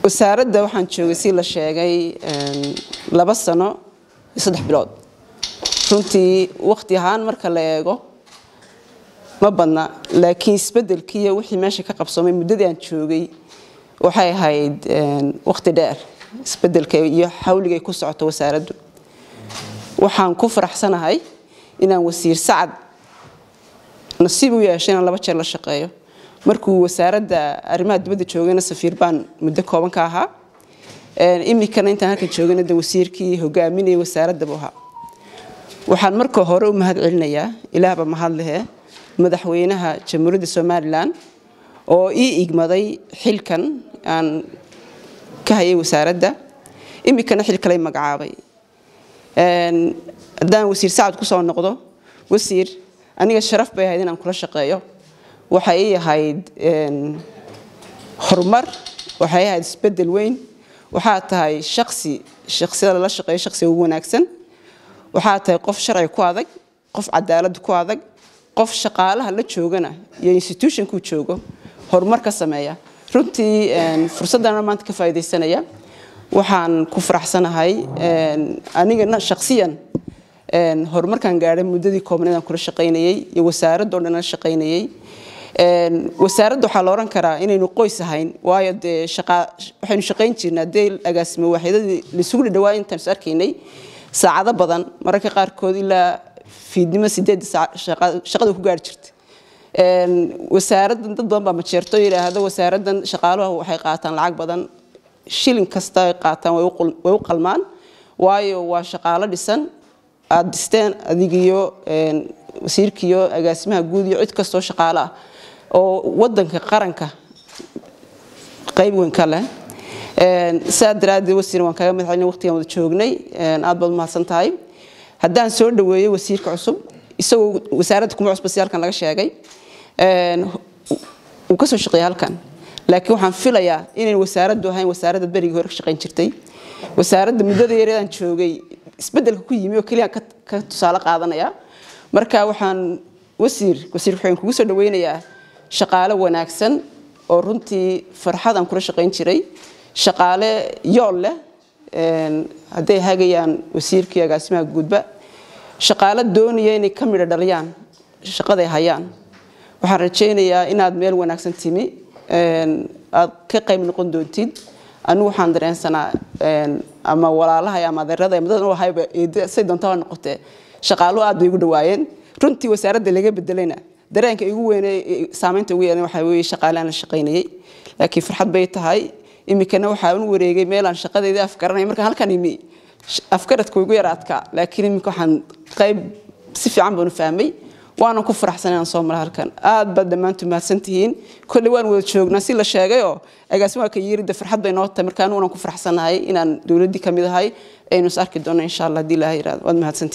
wasaaradda waxaan joogay si la sheegay laba sano iyo saddex bilood runtii waqti ahaan marka la eego ma badna laakiin isbedelkiiyo wixii meesha ka qabsoomay muddadii aan joogay waxay ahayd waqti dheer isbedelka iyo xawligay ku socoto wasaaraddu waxaan ku faraxsanahay inaan wasiir sacad nasiib u yeeshay inaan laba jeer la shaqeeyo markuu wasaaradda arrimaha dibadda joogayna safiir baan muddo kooban ka ahaa iminkana intaan halkan joogayna de wasiirkii hogaaminayay wasaaradda buu ahaa waxaan marka hore u mahad celinayaa ilaahba mahad lehe madaxweynaha jamhuuriyadda somalilan oo ii igmaday xilkan aan ka hayay wasaaradda iminkana xil kaley magacaabay haddaan wasiir sacad kusoo noqdo wasiir aniga sharaf bay ahayd inaan kula shaqeeyo waxay ii ahayd horumar waxay ahayd isbedel weyn waxaa tahay shaqsi shaqsiyada lala shaqeeyo shaqsiga ugu wanaagsan waxaa tahay qof sharci ku adag qof cadaalad ku adag qof shaqaalaha la joogana iyo institutionkuu joogo horumar ka sameeya runtii fursaddana maanta ka faa'iidaysanaya waxaan ku faraxsanahay anigana shaqsiyan horumarkaan gaadhay muddadii koobneed aan kula shaqaynayay iyo wasaaradoo dhan la shaqaynayay wasaaradda waxaa la odhan karaa inaynu qoys ahayn waayo dee waxaynu shaqayn jirnaa dee agaasimo waaxyadadii laisugu dhadhawaa intaan is arkaynay saacado badan mararka qaarkood ilaa fiidnimo sideedda shaqada ku gaari jirta wasaaraddan dad badan baa majeerto yidhaahdo wasaaraddan shaqaaluhu waxay qaataan lacag badan shilin kasta ay qaataan way u qalmaan waayo waa shaqaalo dhisan aada dhisteen adigiyo wasiirkiiyo agaasimaha guud iyo cid kastoo shaqaalo ah oo wadanka qaranka qayb weyn ka leh saa daraaddeed wasiir waan kaaga madax celin waqtigaan wada joognay aad baad umahadsan tahay haddaan soo dhaweeyo wasiirka cusub isagoo wasaaradda kuma cusba si halkan laga sheegay uu kasoo shaqeeya halkan laakiin waxaan filayaa inayn wasaaraddu ahayn wasaaradda berigii hore ka shaqayn jirtay wasaaradda muddada yareedaan joogay isbedelka ku yimi oo keliya ka tusaale qaadanaya marka waxaan wasiir wasiir waxaan kugu soo dhaweynayaa shaqaale wanaagsan oo runtii farxadaan kula shaqayn jiray shaqaale yool leh hadday hagayaan wasiirkii agaasimaha guudba shaqaale doonaya inay ka midho dhaliyaan shaqaday hayaan waxaan rajaynayaa inaad meel wanaagsan timi aad ka qayb noqon doontid anigu waxaan dareensanaa ama walaalahay ama adeerada madadan u ahayba say doontaa noqotee shaqaaluhu aad bay igu dhawaayeen runtii wasaaradda laga bedelayna dareenka igu weyne saamaynta ugu yeelan waxaa weeye shaqaaleaan la shaqaynayay laakiin farxad bay tahay iminkana waxaan u wareegay meelaan shaqadeedii afgaranay markaan halkan imi afgaradka igu yara adkaa laakiin iminka waxaan qayb si fiican baan u fahmay waanan ku faraxsan inaan soo mara halkan aad baad dhammaantu mahadsan tihiin kolley waan wada joognaa si la sheegay oo agaasimaha ka yiridda farxad bay noo tahay markaan waanan ku faraxsanahay inaan dowladdii ka mid ahay aynu is arki doonno insha allah haddii ilaaha yiraahdo waad mahadsantihiin